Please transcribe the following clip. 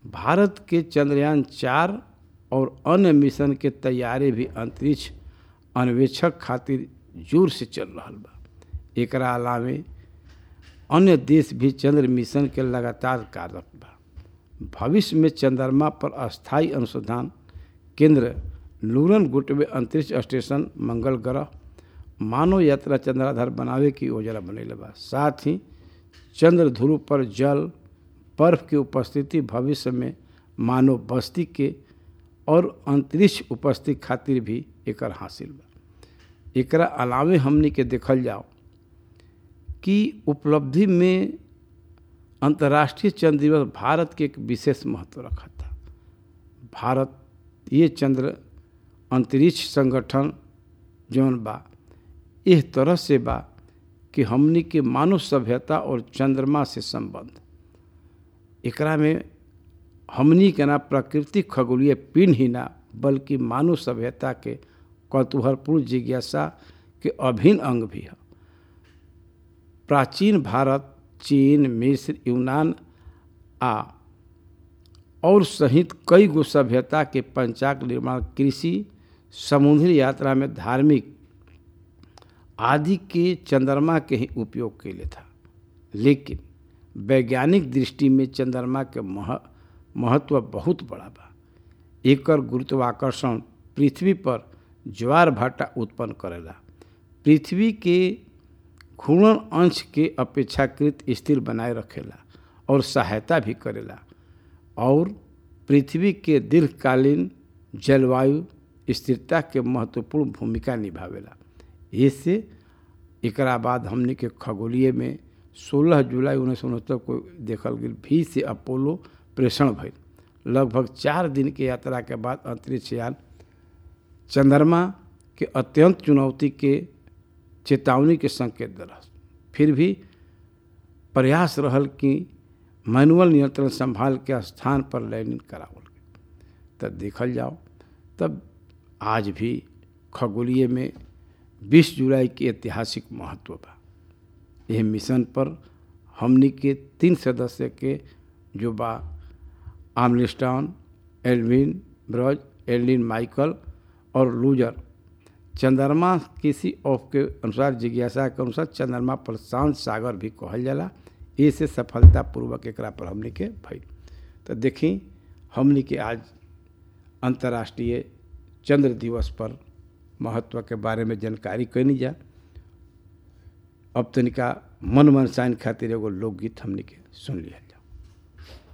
भारत के चंद्रयान चार और अन्य मिशन के तैयारी भी अंतरिक्ष अन्वेषक खातिर जोर से चल रहा बा एकरा अलावे अन्य देश भी चंद्र मिशन के लगातार कार्यरत बा भविष्य में चंद्रमा पर अस्थायी अनुसंधान केंद्र लूरन गुटवे अंतरिक्ष स्टेशन मंगल ग्रह मानव यात्रा चंद्राधार बनावे की योजना बनैले बा साथ ही चंद्र ध्रुव पर जल बर्फ की उपस्थिति भविष्य में मानव बस्ती के और अंतरिक्ष उपस्थिति खातिर भी एकर हासिल बा एकरा अलावे हमनी के देखल जाओ कि उपलब्धि में अंतर्राष्ट्रीय चंद्र दिवस भारत के एक विशेष महत्व रखा था भारत ये चंद्र अंतरिक्ष संगठन जौन बा इस तरह से बा कि हमनी के मानव सभ्यता और चंद्रमा से संबंध एकरा में हमनी के ना प्राकृतिक खगोलीय पिंड ही ना बल्कि मानव सभ्यता के कौतूहलपूर्ण जिज्ञासा के अभिन्न अंग भी है प्राचीन भारत चीन मिस्र यूनान आ और सहित कई गो सभ्यता के पंचाक निर्माण कृषि समुद्री यात्रा में धार्मिक आदि के चंद्रमा के ही उपयोग के लिए था लेकिन वैज्ञानिक दृष्टि में चंद्रमा के मह महत्व बहुत बड़ा बा एकर गुरुत्वाकर्षण पृथ्वी पर ज्वार भाटा उत्पन्न करेला पृथ्वी के घूर्णन अंश के अपेक्षाकृत स्थिर बनाए रखेला और सहायता भी करेला और पृथ्वी के दीर्घकालीन जलवायु स्थिरता के महत्वपूर्ण भूमिका निभावेला इससे एकरा बाद हमने के खगोलीय में 16 जुलाई उन्नीस सौ उनहत्तर को देखल गई भी से अपोलो प्रेषण भइल लगभग चार दिन के यात्रा के बाद अंतरिक्ष यान चंद्रमा के अत्यंत चुनौती के चेतावनी के संकेत दिलस फिर भी प्रयास रहल कि मैनुअल नियंत्रण संभाल के स्थान पर लैंडिंग करावल गई तब देखल जाओ तब आज भी खगोलीय में 20 जुलाई के ऐतिहासिक महत्व बा यह मिशन पर हमनी के तीन सदस्य के जो बा आमलिस्टॉन एल्विन ब्रज एल्विन माइकल और लूजर चंद्रमा किसी ऑफ के अनुसार जिज्ञासा के अनुसार चंद्रमा पर शांत सागर भी कहल जाला इसे सफलतापूर्वक एकरा पर हमने के भइल तो देखी हमने के आज अंतर्राष्ट्रीय चंद्र दिवस पर महत्व के बारे में जानकारी कैनी जा अब तनिका मन मनसाइन खातिर एगो लोकगीत हमने के सुन लिया